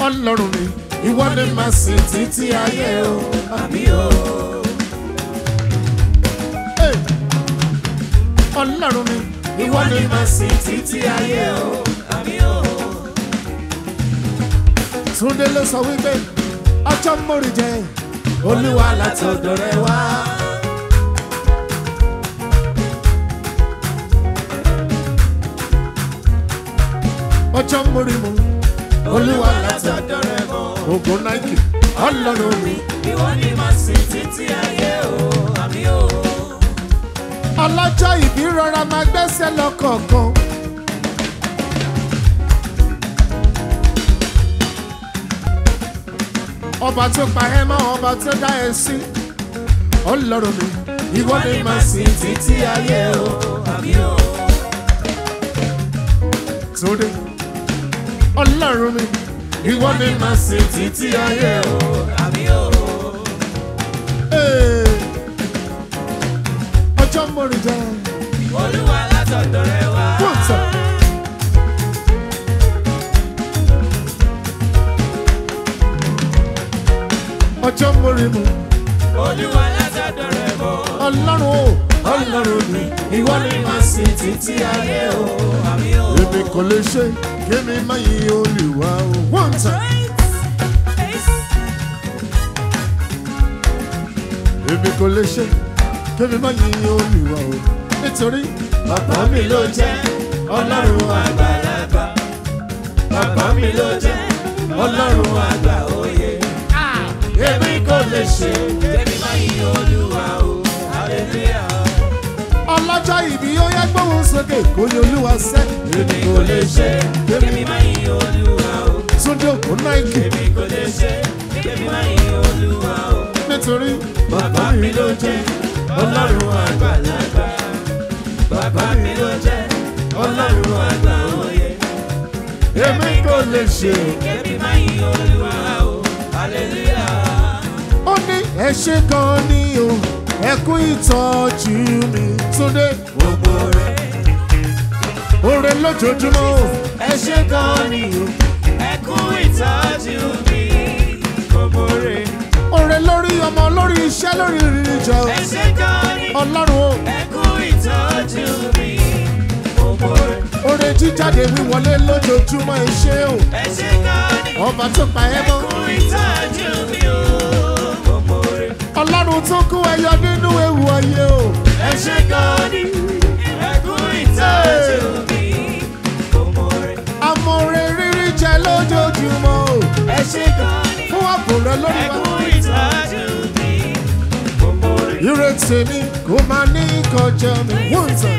ọlọ́run mi ìwọ ni màá sìn títí ayé o. àmì o. Hey! ọlọ́run mi ìwọ ni màá sìn títí ayé o. àmì o. Túndé ló sọ wípé ọjọ́ mórí jẹ olúwa látọ̀dọ̀ rẹ wá. ọjọ́ mórí mu olúwa látọ̀dọ̀ rẹ mọ́. ògùn náìkì ọlọ́run mi ìwọ ni màá sìn títí ayé o. àmì o. ọlọ́jọ́ ìbí rọra máa gbẹ́sẹ̀ lọ́kọ̀ọ̀kan. ọba tó pa ẹ́ mọ́ ọba tó dá ẹ sí ọlọ́run mi ìwọ ni màá sìn títí ayé o. àmì o. Túndé ọlọ́run mi ìwọ ni màá sìn títí ayé o. àmì o. Ee, ọjọ́ mórí jẹ́ olúwa látọ̀dọ̀ rẹ wá. pọ́ǹsà. ọjọ́ mórí mu olúwa látọ̀dọ̀ rẹ bọ̀. ọlọ́run o ọlọ́run mi ìwọ ni màá sìn títí ayé o. àmì o. èmi kò lè ṣe kí mi má yí olùwà o. one time. èmi kò lè ṣe kí mi má yí olùwà o. nítorí bàbá mi ló jẹ́ ọlọ́run àgbàlagbà. bàbá mi ló jẹ́ ọlọ́run àgbà òye. èmi kò lè ṣe. Tẹ́mi máa yí olúwa o, hallelujah. ọlọ́jọ́ ìbí ó yẹ gbóhùn sókè kó ní olúwa sẹ́. Èmi kò lè ṣe, tẹ́mi máa yí olúwa o. túndé òkú náìkì Èmi kò lè ṣe, tẹ́mi máa yí olúwa o. nítorí Bàbá mi ló jẹ́ ọlọ́run àgbàlagbà. Bàbá mi ló jẹ́ ọlọ́run àgbà òye. èmi kò lè ṣe. Tẹ́mi máa yí olúwa o, hallelujah. ó ní ẹ ṣe gan ni o ẹ kú ìtọ́jú mi túndé Gbogbo rẹ̀ oore lójoojúmọ́ o. ẹ ṣe gan ni o, ẹ kú ìtọ́jú mi. Gbogbo rẹ̀ oore lórí ọmọ lórí iṣẹ́ lórí ìrírí jọ ẹ ṣe gan ni o. ọlọ́run o ẹ kú ìtọ́jú mi. Gbogbo rẹ̀ oore jíjáde wíwọlé lójoojúmọ́ ẹ ṣé o ẹ ṣe gan ni o. ọba tó pa ẹ ẹ mọ́ kú ìtọ́jú mi o. Gbogbo rẹ̀ ọlọ́run tó kó ẹyọ nínú ewu ayé o ẹ ṣe gan ni ẹ kú ìtọ́jú mi. Gbogbo rẹ̀ àmọ́ oore rírí jẹ lójoojúmọ́ o ẹ ṣe gan ni fún ààbò rẹ lórí ẹ wa kú ìtọ́jú mi. Gbogbo rẹ̀. ìrètí mi kò máa ní kọjá mi wọ́n tàn.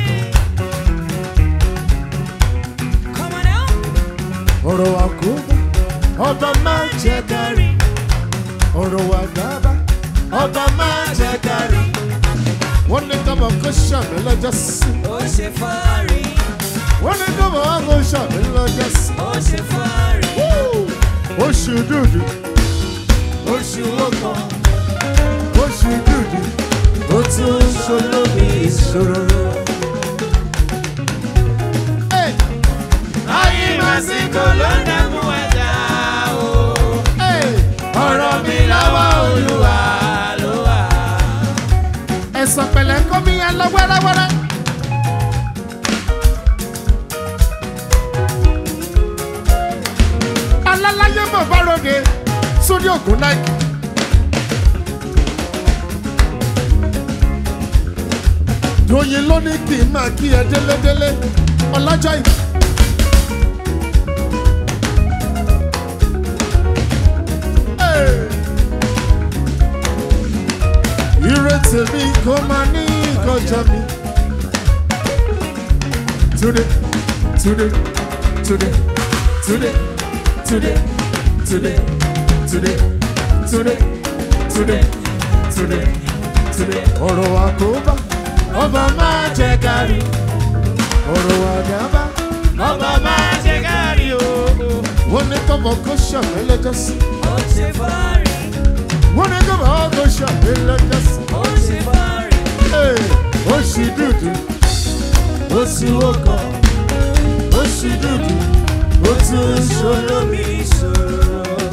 Come on now. ọ̀rọ̀ àkóbá ọba máa jẹ kárí ọ̀rọ̀ àdábá ọba máa jẹ kárí. wọ́n ní kọ́mọ kó ṣàmì lọ́jọ́ sí. Ó ṣe fárí, wọ́n ní kọ́mọ wá kó ṣàmì lọ́jọ́ sí. ó ṣe fárí. oṣù dúdú Oṣù ọkàn, oṣù dúdú ó tún ń ṣolómi ìṣòro. Hey, ayé màsíkò ló ń dààmú ẹ̀dá o. hey, Ọ̀rọ̀ mi lọ́wọ́ Olúwa ló wà. ẹ̀sán pẹ̀lẹ́ kọ́ mi yẹn lọ wẹ́rẹ́wẹ́rẹ́. alálàyé mọ̀ bá ròde sórí ògùn náìkì. Doyin ló ní kí n máa kí ẹ délédélé ọlọ́jọ́ ìbí. Hey! ìrètí mi kò máa ní ìkọjá mi. Today, today, today, today, today, today, today, today, today, today, today. ọ̀rọ̀ àkóbá ọba máa jẹ kárí. ọ̀rọ̀ àdábá Ọba máa ṣe kárí o. wọ́n ní kọ́mọ kó ṣàmìlẹ́jọ́ sí. Ó ṣe fárí, wọ́n ní kọ́mọ kó ṣàmìlẹ́jọ́ sí. ó ṣe fárí. Hey, oṣù dúdú oṣù ọkàn oṣù dúdú ó tún ṣòro Olómi ìṣòro.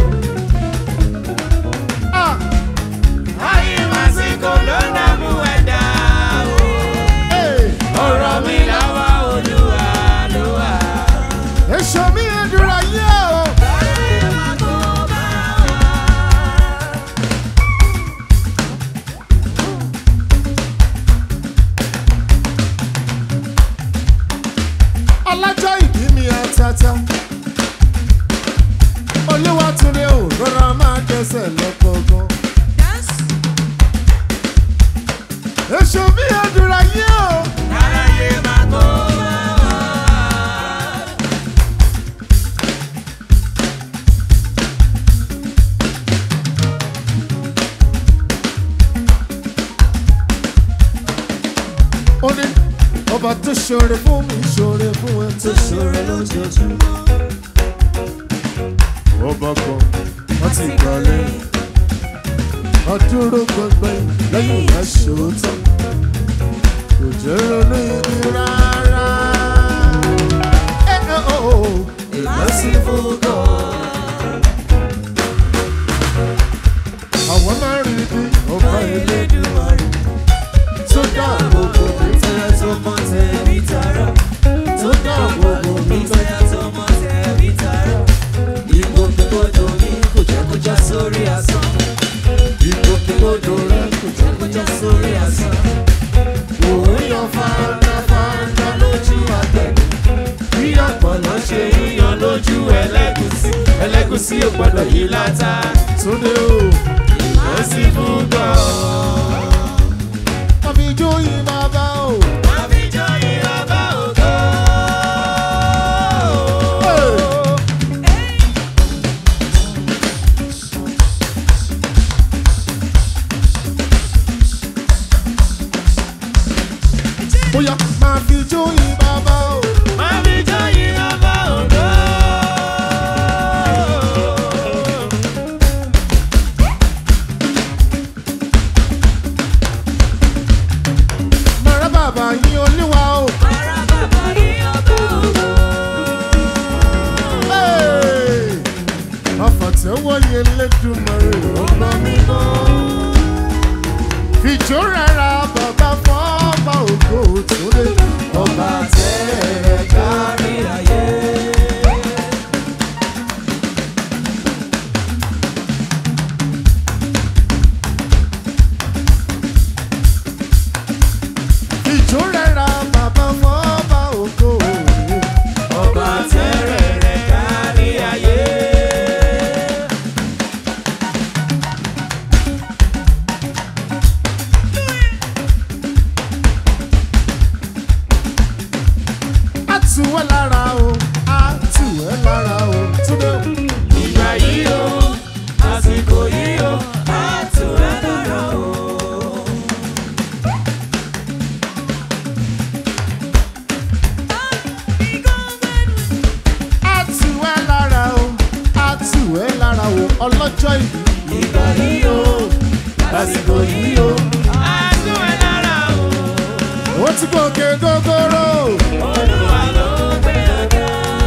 ọba tó ṣoore fún mi ṣoore fún ẹ tó tó ṣòro lójoojúmọ́. ọba kan láti gbà lẹ́yìn adúró gbọgbẹ lẹ́yìn ẹ̀ṣọ́tọ̀ kò jẹ́ ronú ibi rárá. Ẹ ẹ́ o, Merciful God. àwọn máa ń rí bí ọba ilé Elédùmarè. tó dá gbogbo mi. Tẹ́ tó mọ́ tẹ̀bí tara. Tó dá gbogbo mi tẹ́ tó mọ́ tẹ̀bí tara. Ìgbòkègbodò mi kò jẹ́ kó já sórí asán. Ìgbòkègbodò rẹ kò jẹ́ kó já sórí asán. Òun yan fàáńdà lójú àgbẹ̀dẹ. Bí ọ̀pọ̀lọ́ ṣe yíyan lójú ẹlẹ́gùsí. Ẹlẹ́gùsí ò gbọ́dọ̀ yí látà. Túndé o, Merciful God. àfi ijó yìí máa bá o. Àbíjọ́ yìí ọba ògo. Bóyá máa fi ijó yìí máa bá o. Àbíjọ́ yìí ọba ògo. Màrá bàbá yín olúwa o. Ara bàbá yìí ọba ògo. Hey! Àfàtẹ́wọ́ yẹn lẹ́dùnmọ̀rẹ́ ọba mímọ́. Fìjó rárá bàbá fọ́ọ̀bà ògo tó lé. Ọba tẹ́rẹ̀ kárí ayé. Fìjó rárá bàbá fọ́ọ̀bà ògo rè. Ọba tẹ́rẹ̀ rẹ̀ kárí ayé. Á tù ẹ́ lára o, á tù ẹ́ lára o. Túndé o. Ìgbà yìí o, àsìkò yìí o, á tù ẹ́ lára o. Á tù ẹ́ lára o, á tù ẹ́ lára o. Ọlọ́jọ́ ìbí. Ìgbà yìí o, àsìkò yìí o, á tù ẹ́ lára o. Ó ti gòkè gógóró. Olúwa ló gbé ọ̀gá.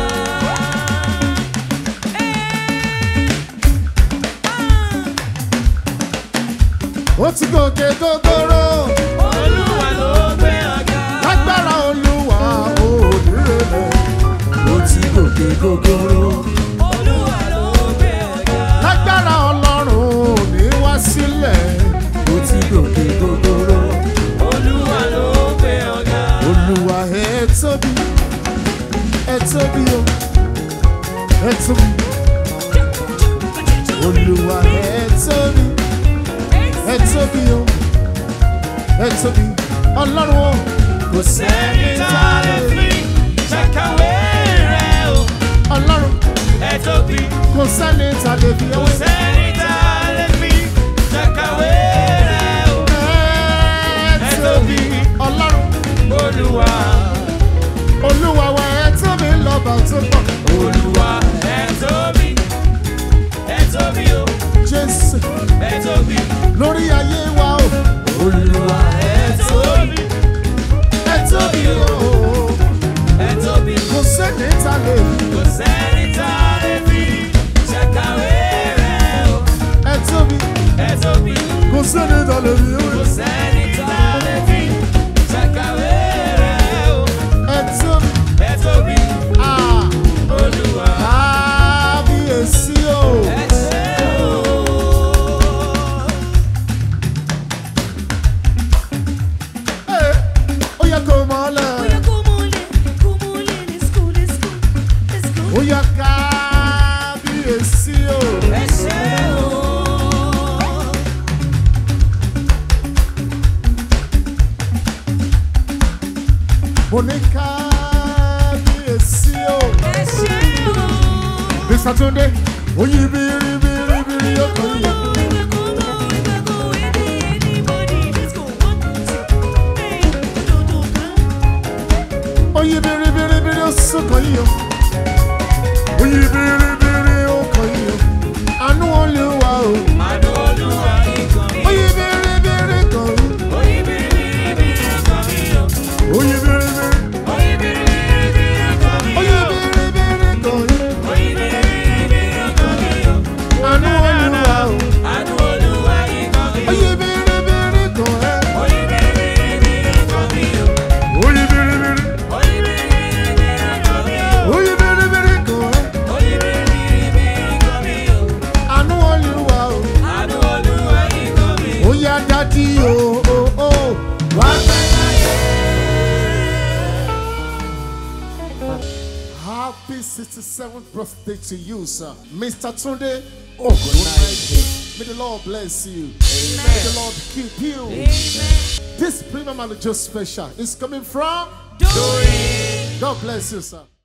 Ó ti gòkè gógóró. Olúwa ló gbé ọ̀gá. Lágbára olúwa òdìrẹ́lẹ̀. Ó ti gòkè gógóró. Olúwa ló gbé ọ̀gá. Lágbára ọlọ́run ní wá sílẹ̀. Ó ti gòkè gógóró. Olúwa ló gbé ọ̀gá. Olúwa ẹ tóbi. Ẹ tóbi o. Ẹ tóbi. Olúwa ẹ tóbi. Ẹ tóbi o. Ẹ tóbi. Ọlọ́run o. Kò sẹ́ni tá a lè fi ṣàkàwé rẹ̀ o. Ọlọ́run Ẹ tóbi. kò sẹ́ni ta lè fi Kò ẹwé. sẹ́ni tá a lè fi ṣàkàwé rẹ̀ o. Ẹ tóbi. Ọlọ́run Olúwa, Olúwa wa ẹ tóbi lọ́ba tó pọ̀. Olúwa, ẹ tóbi. Ẹ tóbi o, Jésù ẹ tóbi. lórí ayé wa o. Olúwa, ẹ tóbi. Ẹ tóbi o. Ẹ tóbi. Kò sẹ́ni ta lè fi. Kò sẹ́ni tá a lè fi ṣàkàwé rẹ̀ o. Ẹ tóbi. Ẹ tóbi. Kò sẹ́ni ta lè fi ẹwé. Kò sẹ́ni tá a lè fi ṣàkàwé rẹ̀ o. Ẹ tóbi. Ẹ tóbi. Ah, Olúwa, Kábíyèsí o. ẹ ṣé o. Ẹ, Ó yẹ kó mọ́lẹ̀. Ó yẹ kábíyèsí o. Ẹ ṣé o. Mo ní kábíyèsí o. Ẹ ṣé o. Mr. Tunde, oyin biri biri biri ọkọ yìí. Oyè bèrèbèrè ó kàn yín o. Àánú olúwa o. Àánú Olúwa ikàn mi. Oyè bèrèbèrè kàn yín. Oyè bìrìbìrì ikàn mi o. Oyè bèrèbèrè. Oyè bìrìbìrì ikàn mi Oyè o. bèrèbèrè kàn yín. Oyè bìrìbìrì ikàn mi o. Àánú olúwa o. Àánú Olúwa ikàn mi o. Oyè bèrèbèrè kàn ẹ́. Oyè bìrìbìrì ikàn mi o. Oyè bèrèbèrè. Oyè bìrìbìrì ikàn mi o. Oyè bèrèbèrè kàn ẹ́. Oyè bìrìbìrì ikàn mi o. Àánú olúwa o. Àánú Olúwa ikàn mi o. Ó yá dádì o o o. Wá pẹ́ láyé. Happy 67th birthday to you, sir. Mr. Tunde Ogunaike. May the Lord bless you. May the Lord keep you. This premium and just special is coming from. Doing. God bless you, sir.